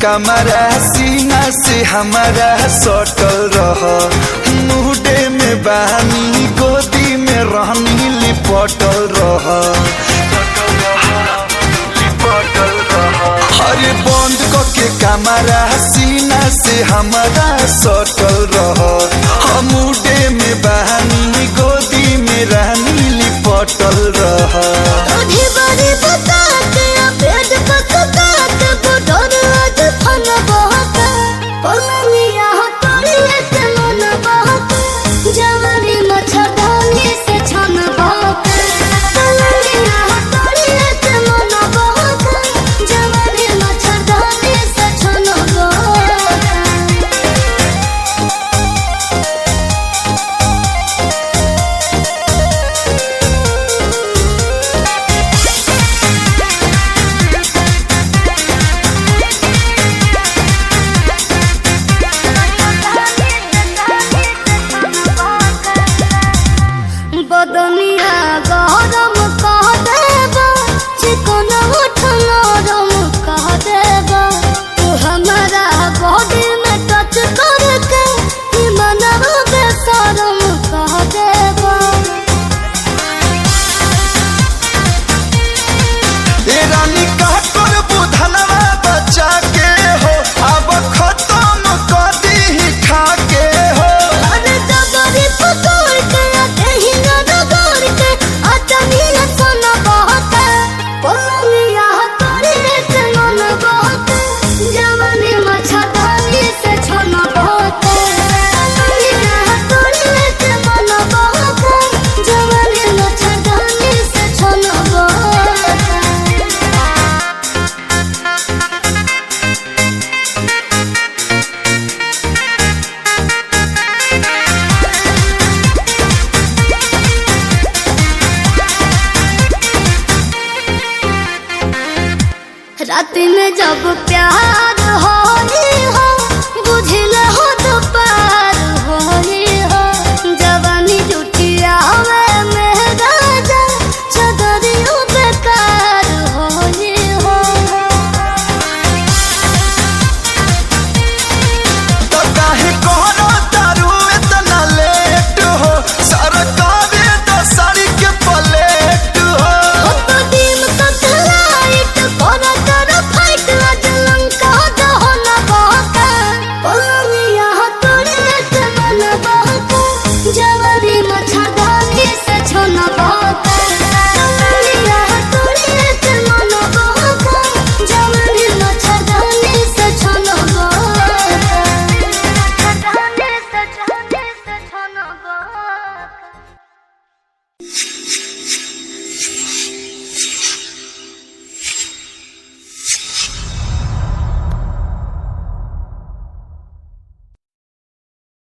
कमरा सीना से हमारा सटल रह मुहडे में बानी गोदी में रहनी लिपटल रह अरे बंद के कमरा सीना से हमारा सटल रह मुडे में बहानी गोदी में रहनी लिपटल रह आधी बारी बतात पेट पकतात बुढ़ोर आज फन बहत पलनिया हटोरी से मन बहत जवानी मच्छरदानी से छन बहत पलनिया हटोरी से मन बहत जवानी मच्छरदानी से छन बहत बदनिया गरम कह देबा चिकन उठ नरम कह देबा तू हमारा बॉडी में टच करके ई मनवा बेशरम कह देबा ए रानी का कर बुधनवा बच्चा के हो अब खत्म कर दी खा के हो अरे जबरी पकड़ के कहीं न रगड़ के अचनिया सन बहते पलनिया हतोरी से मन बहते जवानी मच्छरदानी से छन बहते पलनिया हतोरी से मन बहते जवानी मच्छरदानी से छन बहते रात में जब प्यार हो